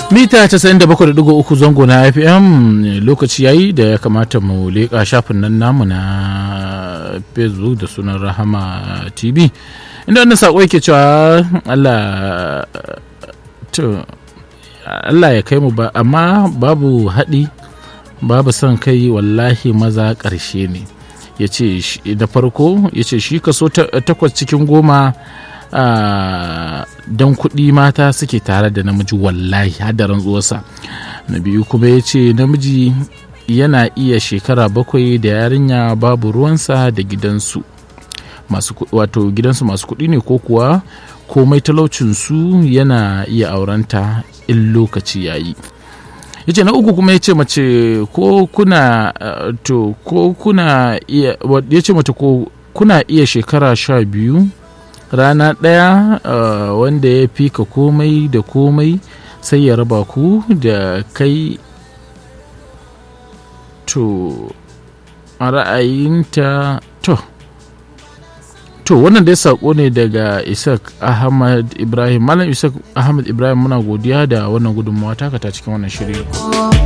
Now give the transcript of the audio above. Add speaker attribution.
Speaker 1: mita 97.3 zango na fm lokaci yayi da ya kamata mu leƙa shafin nan namu na facebook da sunan rahama tv inda wannan saƙo yake cewa allah to allah ya kai mu ba amma babu haɗi babu son kai wallahi maza ƙarshe ne ya ce da farko ya ce shi kaso takwas cikin goma don kuɗi mata suke tare da namiji wallahi hada rantsuwarsa na biyu kuma ya ce namiji yana iya shekara bakwai da yarinya babu ruwansa da gidansu masu wato gidansu masu kuɗi ne ko kuwa komai talaucinsu yana iya aurenta in lokaci yayi ya ce na uku kuma ya ce mace ko kuna to ko kuna iya ya ce mata ko kuna iya shekara sha biyu rana ɗaya uh, wanda ya fi ka komai da komai sai ya raba ku da kai to a ra'ayinta to to wannan dai saƙo ne daga isaac ahmad ibrahim malam isaac ahmad ibrahim muna godiya da wannan gudunmawa taka ta cikin wannan shiri